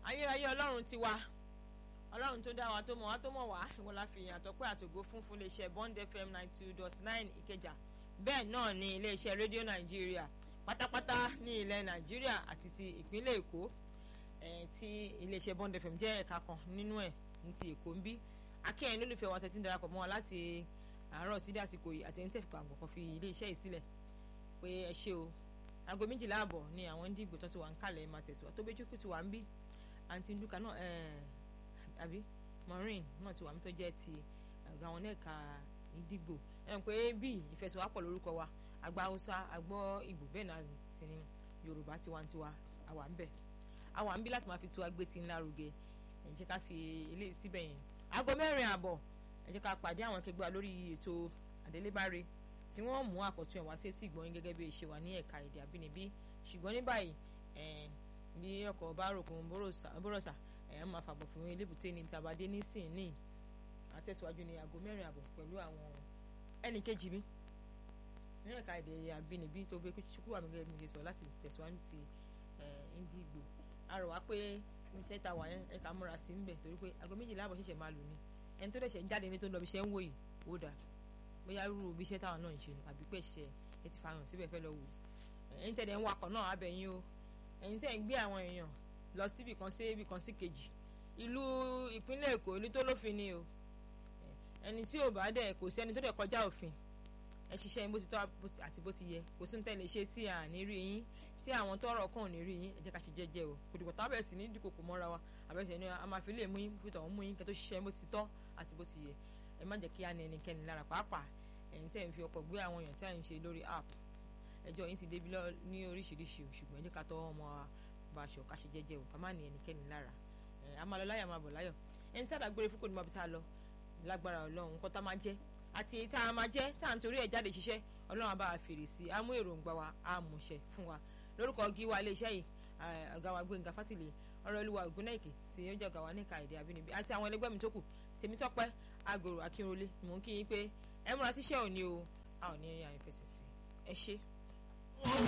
ayérayé ọlọ́run ti wá ọlọ́run tó dá wa tó mọ̀ wá tó mọ̀ wá ìwọ la fi ìyàn àtọ́pẹ́ àtògo fún fún iléeṣẹ́ bond fm ninety two dot nine ìkẹjà bẹ́ẹ̀ náà ni iléeṣẹ́ rédíò nàìjíríà pátápátá ní ilẹ̀ nàìjíríà àti ti ìpínlẹ̀ èkó tí iléeṣẹ́ bond fm jẹ́ ẹ̀ka kan nínú ẹ̀ ní ti èkó ń bí akẹ́yìn lólùfẹ́ wa tẹ̀sí ń darapọ̀ mọ́ wa láti àárọ̀ sí dásìkò yìí àti ẹni tẹ̀ fipá àgbọ̀kan fi iléeṣẹ́ yìí sílẹ̀ pé ẹ ṣe o aago méjìlá àbọ̀ ni àwọn dìgbò tó ti wà ń kalẹ̀ máa tẹ̀síwá tó bẹ́jú kù ti wà ń bí àǹtí ndúkà náà àbí maureen náà ti wà mí tó jẹ́ ti àga wọn lẹ́ka ìdìgbò ẹ̀ ń pé bí ìfẹsẹ̀wápọ̀ lórúkọ wa àgbà haúsá àgbọ̀ ìgbò bẹ́ẹ̀ náà sì ni yorùbá tiwantiwa àwa ń bẹ̀ àwa ń bí láti máa fi tiwa gbé ti ńlá rugẹ ẹ̀ jẹ́ ká fi eléyìí síbẹ̀ yẹn aago mẹ́rin àbọ̀ ẹ̀ jẹ́ ká pàdé àwọn akẹgbẹ́ lórí ètò àdélébáre tí wọ́n mú àkọ́tún ẹ̀ wá sí etí ìgbọ̀nyìn gẹ́gẹ́ bí ìṣe wà ní ẹ̀ka èdè àbínibí ṣùgbọ́n ní báyìí bí ọkọ̀ bá rògùn bóròsà ẹ̀ máa fàbọ̀ fún elébùté ní tàbádé nísìn ní àtẹ̀síwájú ní aago mẹ́rin àbọ̀ pẹ̀lú àwọn ẹnì kejì mi ní ẹ̀ka èdè àbínibí tó gbé kúkú àmì gẹ́gẹ́ bí mo ṣe sọ láti tẹ̀síwájú ti Indigo àrò wá pé iṣẹ́ ta wà yẹn ẹ̀ka múra sí ń bẹ̀ torí pé aago méjìlá àbọ̀ ṣẹ̀ṣẹ̀ máa lò ní ẹni tó dẹ̀ṣẹ̀ ń jáde ní tó ń lọ bí iṣẹ́ ń wò yìí ó dáa bóyá rúru bí iṣẹ́ táwọn náà ń ṣe àbí pé ṣe ẹ ti fààyàn síbẹ̀ fẹ́ lọ wò ẹ̀yin tẹ̀lé ń wakọ̀ náà abẹ́yìn o ẹ̀yin tẹ̀ ń gbé àwọn èèyàn lọ síbì kan sí ibì kan sí kejì ìlú ìpínlẹ̀ Èkó ìlú tó lófin ni o ẹni tí ò bá dẹ̀ kò sí ẹni tó dẹ̀ kọjá òfin ẹ ṣiṣẹ́ yín bó ti tọ́ àti bó ti yẹ kò sí ní tẹ̀lé ṣe tí à ní rí yín tí àwọn tọrọ kàn ní rí yín ẹ jẹ́ ká ṣe jẹ́jẹ́ o kò dìbò tábẹ̀ sí ní dìkòkò mọ́ra wa àbẹ̀sẹ̀ ni a máa fi lè mú yín fi tọ̀hún mú yín kẹ́ tó ṣiṣẹ́ bó ti tọ́ àti bó ti yẹ ẹ má jẹ́ kí á ní ẹnikẹ́ni lára pàápàá ẹ̀yin tẹ́ ń fi ọkọ̀ gbé àwọn èèyàn tí à ń ṣe lórí app ẹjọ́ yín ti débi ní oríṣiríṣi o ṣùgbọ́n ẹ jẹ́ ká tọ́ ọmọ bá aṣọ ká ṣe jẹ́jẹ́ o ká má ní ẹnikẹ́ni lára ẹ̀ a máa lọ láyà máa bọ̀ láyọ̀ ẹni tí àdàgbére fún kò ní máa bí tá a lọ lágbára ọlọ́run nǹkan tá a máa jẹ́ àti èyí tá a máa jẹ́ tá à ń torí ẹ̀ jáde ṣiṣẹ́ ọlọ́run á bá a fèrè sí i á mú èròǹgbà wa á mú ṣẹ fún wa lórúkọ gíwá iléeṣẹ́ yìí ọ̀gá wa Gbénga Fátìlẹ̀ ọ̀rọ̀ olúwa ògúnnáìkè tí ó jẹ́ ọ̀gá wa níka èdè àbínibí àti àwọn ẹlẹgbẹ́ mi tó kù Tèmítọ́pẹ́ Àgòrò Akínrolé mò ń kí yín pé ẹ múra síṣẹ́ òní o a ò ní ẹ̀yà ìfẹsẹ̀ sí ẹ ṣé.